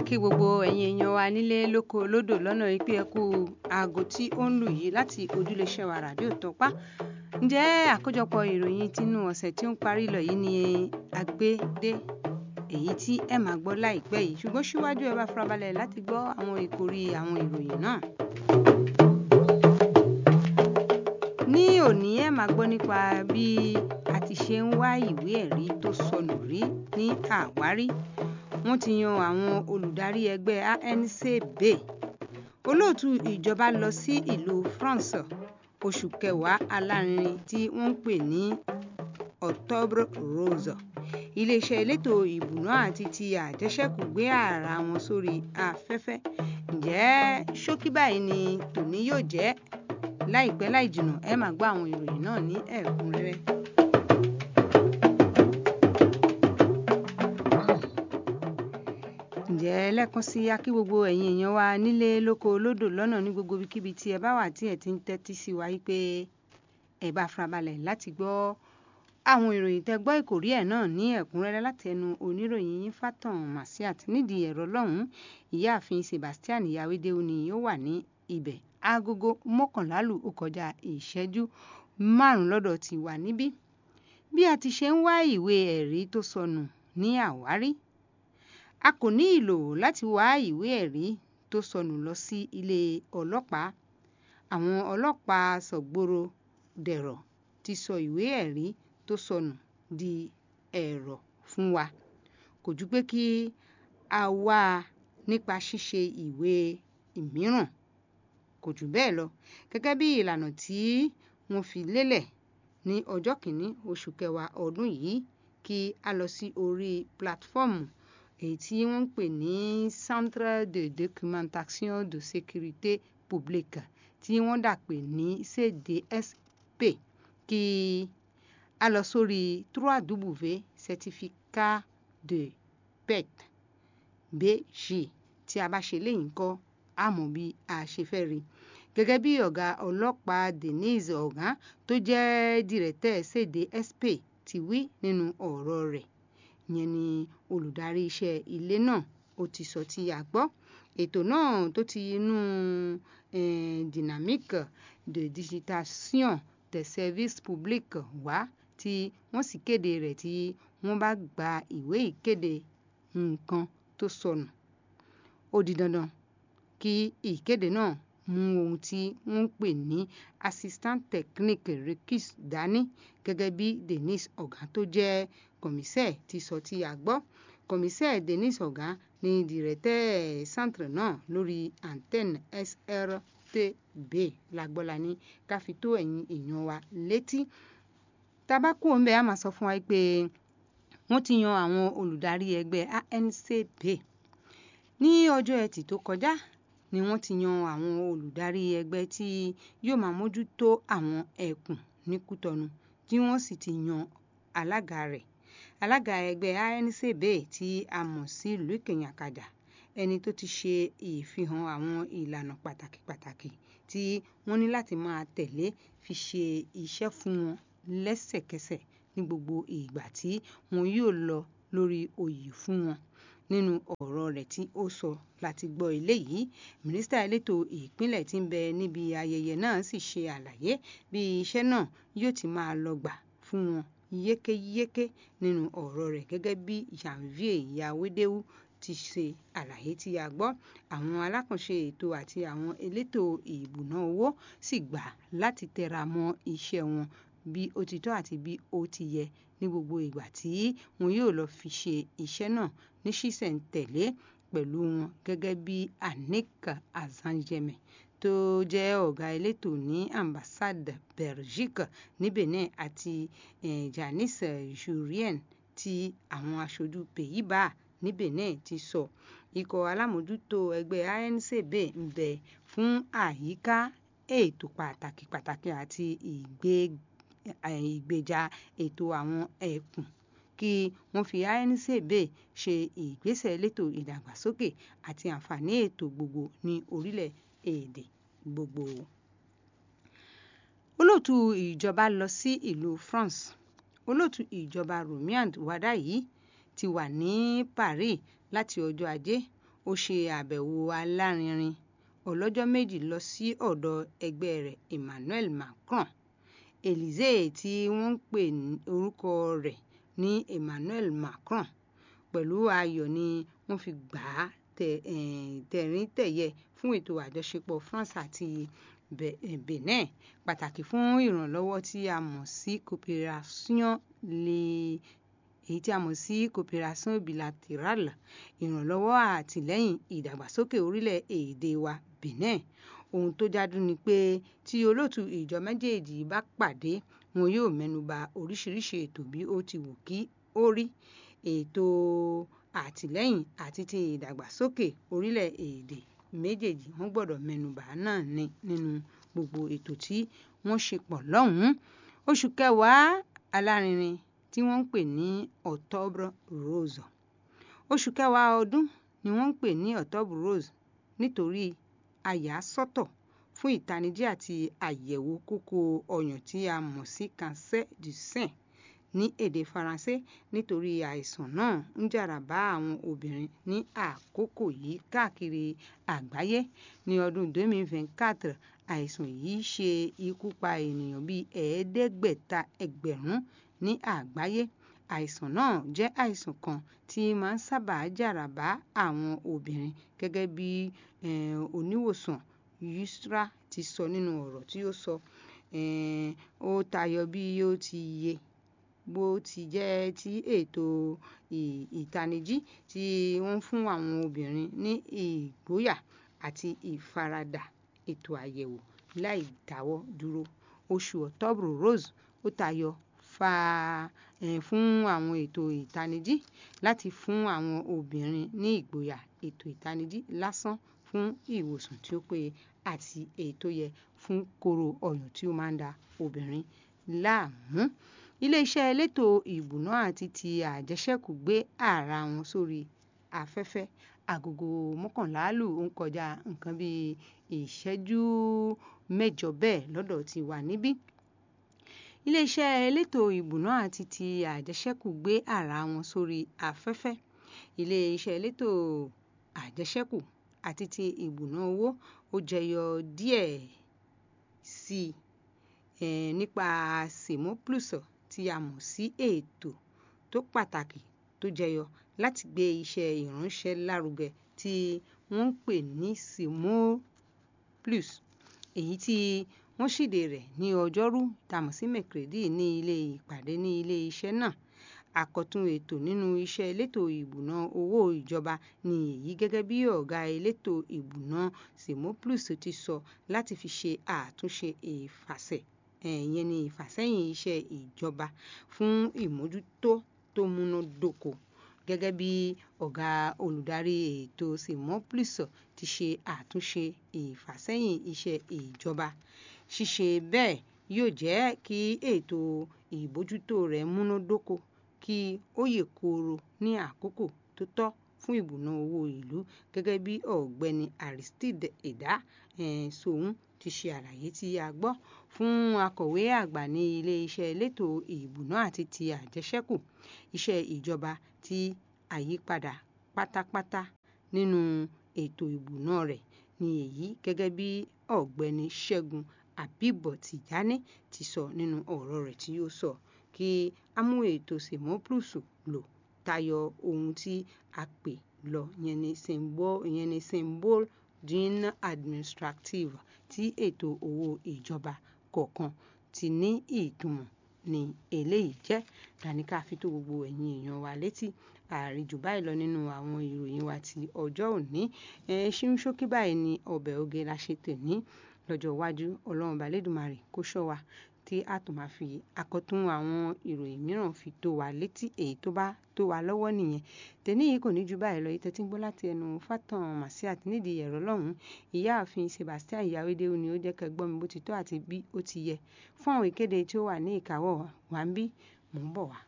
kí gbogbo ẹ̀yin èèyàn wa nílé lóko lódò lọ́nà ìpè ẹ̀kú aago tí ó ń lù yìí láti ojúléeṣẹ́ wa ràdíò tọ́pá ǹjẹ́ àkójọpọ̀ ìròyìn tinú ọ̀sẹ̀ tí ó ń parí lọ yìí ni agbédé èyí tí ẹ máa gbọ́ láìpẹ́ yìí ṣùgbọ́n síwájú ẹ bá farabalẹ̀ láti gbọ́ àwọn ìkórí àwọn ìròyìn náà. ní òní ẹ máa gbọ́ nípa bí a ti ṣe ń wá ìwé ẹ̀rí tó sọnù rí ní àwárí wọ́n ti yan àwọn olùdarí ẹgbẹ́ ANCB olóòtú ìjọba lọ sí ìlú France oṣù kẹwàá alárinrin tí wọ́n ń pè ní Octobre Rose iléeṣẹ́ elétò ìbùná àti ti àjẹsẹ́kù gbé ara wọn sórí afẹ́fẹ́ ǹjẹ́ ṣókí báyìí ni tòní yóò jẹ́ láìpẹ́ láì jìnnà ẹ máa gbọ́ àwọn ìròyìn náà ní ẹ̀kúnrẹ́rẹ́. ǹjẹ́ lẹ́ẹ̀kan sí akí gbogbo ẹ̀yin èèyàn wa nílé lóko lódò lọ́nà ní gbogbo ibikíbi tí ẹ bá wà tí ẹ ti ń tẹ́tí sí wa yí pé ẹ bá farabalẹ̀ láti gbọ́ àwọn ìròyìn tẹ́ gbọ́ ìkòrí ẹ̀ náà ní ẹ̀kúnrẹ́rẹ́ láti ẹnu oníròyìn yín Fátàn Masiat nídìí ẹ̀rọ lọ́hùn-ún ìyáàfin Sebastian Yawédéwu ni ó wà ní ibẹ̀ agogo mọ́kànlá lù ó kọjá ìṣẹ́jú márùn-ún lọ́dọ̀ ti wà níbí bí a ti ṣe ń wá ìwé ẹ̀rí tó sọnù ní àwárí a kò ní ìlò láti wá ìwé ẹ̀rí tó sọnù lọ sí ilé ọlọ́pàá àwọn ọlọ́pàá sọ̀gbòrò dẹ̀rọ̀ ti sọ ìwé ẹ̀rí tó sọnù di ẹ̀rọ̀ fún wa kò ju pé kí a wá a nípa ṣíṣe ìwé ìmíràn kò jù bẹ́ẹ̀ lọ gẹ́gẹ́ bí ìlànà tí wọ́n fi lélẹ̀ ní ọjọ́ kìíní oṣù kẹwàá ọdún yìí kí a lọ sí orí pílátífọ́ọ̀mù èyí tí wọ́n ń pè ní Centre de documentation de sécurité publique tí wọ́n dà pé ní CDSP kí a lọ sórí 3W certificat de pet bg tí a bá ṣe léyìn kọ́ a mọ̀ bí a ṣe fẹ́ rí gẹ́gẹ́ bí ọ̀gá ọlọ́pàá Denise Ogan tó jẹ́ dìrẹ́tẹ̀ CDSP ti wí nínú ọ̀rọ̀ rẹ̀ ìyẹn ni olùdarí iṣẹ́ ilé náà ó ti sọ tí a gbọ́ ètò náà tó ti inú eh, dynamique de digitation des services publics wá tí wọ́n sì kéde rẹ̀ tí wọ́n bá gba ìwé ìkéde nǹkan tó sọnù ó di dandan kí ìkéde náà mú ohun tí wọ́n ń pè ní assistant technique requis dání gẹ́gẹ́ bí Denise Ogan tó jẹ́ kọ̀mísẹ́ ti sọ tí a gbọ́ kọ̀mísẹ́ Denise Ogan ní dìrẹ́tẹ̀ centre náà lórí antenne SRTB lágbọ́lá ní ká fi tó ẹ̀yin èèyàn wa létí tabako ń bẹ a máa sọ fún wa pé wọ́n ti yan àwọn olùdarí ẹgbẹ́ ANCP ní ọjọ́ ẹtì tó kọjá ni wọ́n ti yan àwọn olùdarí ẹgbẹ́ tí yóò máa mójútó àwọn ẹkùn ní Kútọ̀nù tí wọ́n sì ti yan alága rẹ̀ alága ẹgbẹ́ ANCB tí a mọ̀ sí Luc Nyakada ẹni tó ti ṣe ìfihàn àwọn ìlànà pàtàkì pàtàkì tí wọ́n ní láti máa tẹ̀lé fi ṣe iṣẹ́ fún wọn lẹ́sẹ̀kẹsẹ̀ ní gbogbo ìgbà tí wọn yóò lọ lórí oyè fún wọn nínú ọ̀rọ̀ rẹ̀ tí ó sọ láti gbọ́ eléyìí mínísítà elétò ìpínlẹ̀ tí ń bẹ níbi ayẹyẹ náà sì ṣe àlàyé bí iṣẹ́ náà yóò ti máa lọ gbà fún wọn yékéyéké nínú ọ̀rọ̀ rẹ̀ gẹ́gẹ́ bí Janvier Yawédéwu ti ṣe àlàyé tí a gbọ́ àwọn alákànṣe ètò àti àwọn elétò ìbùná owó sì gbà láti tẹra mọ́ iṣẹ́ wọn bí ó ti tọ́ àti bí ó ti yẹ ní gbogbo ìgbà tí wọn yóò lọ fi ṣe iṣẹ́ náà ní ṣísẹ̀ntẹ̀lé pẹ̀lú wọn gẹ́gẹ́ bí Annick Azanjeme tó jẹ́ ọ̀gá elétò ní ambassade Belgique ní Benin àti eh, Janice Jurien tí àwọn aṣojú Pays-Bas ní Benin ti sọ ikọ̀ alámòjútó ẹgbẹ́ ANCB ń bẹ fún àyíká ètò pàtàkì pàtàkì àti ìgbèjà ètò àwọn ẹkùn kí wọ́n fi ANCB ṣe ìgbésẹ̀ elétò ìdàgbàsókè àti àǹfààní ètò gbogbo ní orílẹ̀-èdè gbogbo. olóòtú ìjọba lọ sí ìlú France olóòtú ìjọba Romiand Wadayi ti wà ní Paris láti ọjọ́ ajé ó ṣe àbẹ̀wò alárinrin ọlọ́jọ́ méjì lọ sí ọ̀dọ̀ ẹgbẹ́ rẹ̀ Emmanuel Macron Élysée tí wọ́n ń pè orúkọ rẹ̀ ní Emmanuel Macron pẹ̀lú ayọ̀ ni wọ́n fi gbà á tẹ̀ríntẹ̀yẹ fún ètò àjọṣepọ̀ France àti Benin pàtàkì fún ìrànlọ́wọ́ tí a mọ̀ sí coopération lè èyí tí a mọ̀ sí coopération bilatérale ìrànlọ́wọ́ àtìlẹ́yìn ìdàgbàsókè orílẹ̀-èdè wa Benin ohun tó dájú ni pé tí olóòtú ìjọ méjèèjì bá pàdé wọn yóò mẹ́nuba oríṣiríṣi ètò bí ó ti wù kí ó rí ètò àtìlẹ́yìn àti ti ìdàgbàsókè orílẹ̀-èdè méjèèjì wọ́n gbọ́dọ̀ mẹ́nuba náà ní nínú gbogbo ètò tí wọ́n ṣe pọ̀ lọ́hùn-ún oṣù kẹwàá alárinrin tí wọ́n ń pè ní Octobre Rose oṣù kẹwàá ọdún ni wọ́n ń pè ní Octobre Rose nítorí a yà á sọ́tọ̀ fún ìtanijí àti àyẹ̀wò kókó ọyàn tí a mọ̀ sí cancer du sein ní èdè Faransé nítorí àìsàn náà ń jàrà bá àwọn obìnrin ní àkókò yìí káàkiri àgbáyé ní ọdún 2024 àìsàn yìí ṣe ikú pa ènìyàn bíi ẹ̀ẹ́dẹ́gbẹ̀ta ẹgbẹ̀rún ní àgbáyé àìsàn náà jẹ́ àìsàn kan tí máa ń sábà jàrà bá àwọn obìnrin gẹ́gẹ́ bí oníwòsàn Yusra ti sọ nínú ọ̀rọ̀ tí ó sọ ó tayọ bí ó ti yẹ bó ti jẹ́ ti ètò ìtanijí tí wọ́n fún àwọn obìnrin ní ìgboyà àti ìfaradà ètò àyẹ̀wò láì dáwọ́ dúró oṣù Octobre Rose ó tayọ fa fún àwọn ètò ìtanijí láti fún àwọn obìnrin ní ìgboyà ètò ìtanijí lásán fún ìwòsàn tí ó péye àti èyí tó yẹ fún kóró ọyàn tí ó máa ń da obìnrin láàmú iléeṣẹ́ elétò ìbùná àti ti àjẹṣẹ́kù gbé àrà wọn sórí afẹ́fẹ́ agogo mọ́kànlá lù ń kọjá nǹkan bíi ìṣẹ́jú mẹ́jọ bẹ́ẹ̀ lọ́dọ̀ ti wà níbí iléeṣẹ́ elétò ìbùná àti ti àjẹṣẹ́kù gbé àrà wọn sórí afẹ́fẹ́ iléeṣẹ́ elétò àjẹṣẹ́kù àti ti ìbùná owó ó jẹyọ díẹ̀ sí i nípa semo plus tí a mọ̀ sí ètò tó pàtàkì tó jẹyọ láti gbé iṣẹ́ ìránṣẹ́ lárugẹ tí wọ́n ń pè ní semo plus èyí tí wọ́n ṣíde rẹ̀ ní ọjọ́rú tàmọ̀ sí mẹ̀kìrẹ́dì ní ilé ìpàdé ní ilé iṣẹ́ náà àkọ́tún ètò nínú iṣẹ́ elétò ìbùná owó ìjọba ni èyí gẹ́gẹ́ bí ọ̀gá elétò ìbùná semo plus ti sọ láti fi ṣe àtúnṣe ìfàsẹ̀ ìyẹn ni ìfàsẹ́yìn iṣẹ́ ìjọba fún ìmójútó tó múnádóko gẹ́gẹ́ bí ọ̀gá olùdarí ètò semo plus ti ṣe àtúnṣe ìfàsẹ́yìn iṣẹ́ ìjọba ṣíṣe bẹ́ẹ̀ yóò jẹ́ kí ètò ìbójútó rẹ̀ múnádóko kí ó yè kooro ní àkókò tó tọ́ fún ìbùná owó ìlú gẹ́gẹ́ bí ọ̀gbẹ́ni Aristide Ẹ̀dá Sòun ti ṣe àlàyé tí a gbọ́ fún akọ̀wé àgbà ní ilé-iṣẹ́ elétò ìbùná àti ti àjẹṣẹ́kù iṣẹ́ ìjọba tí àyípadà pátápátá nínú ètò ìbùná rẹ̀ ni èyí gẹ́gẹ́ bí ọ̀gbẹ́ni Ṣẹ́gun Àbíbọ̀ Tìjání ti sọ nínú ọ̀rọ̀ rẹ̀ tí ó sọ kí á mú ètò semo plus lò tayọ ohun tí a pè lọ ìyẹn ni symbol ìyẹn ni symbol d'une administrative tí ètò owó ìjọba kọ̀ọ̀kan ti ní ìtumọ̀ ní eléyìí jẹ́ dání ká fi tó gbogbo ẹ̀yin èèyàn wa létí àríjù báyìí lọ nínú àwọn ìròyìn wa ti ọjọ́ òní ṣíún ṣókí báyìí ni ọbẹ̀ oge la ṣe tèní lọ́jọ́ iwájú ọlọ́run balẹ̀dùmarè kó ṣọ́ wa tí a tún máa fi àkọ́tún àwọn ìròyìn mìíràn fi tó wa létí èyí tó bá tó wa lọ́wọ́ nìyẹn tẹ̀ní yìí kò ní ju báyìí lọ ìtẹ́tí ń gbọ́ láti ẹnu fátàn màsíàt nídìí ẹ̀rọ lọ́hùn ìyáàfin Sebastian ìyáwédé ni ó jẹ́ kẹ́ gbọ́ mi bó ti tọ́ àti bí ó ti yẹ fún àwọn ìkéde tí ó wà ní ìkáwọ́ wa ń bí mò ń bọ̀ wá.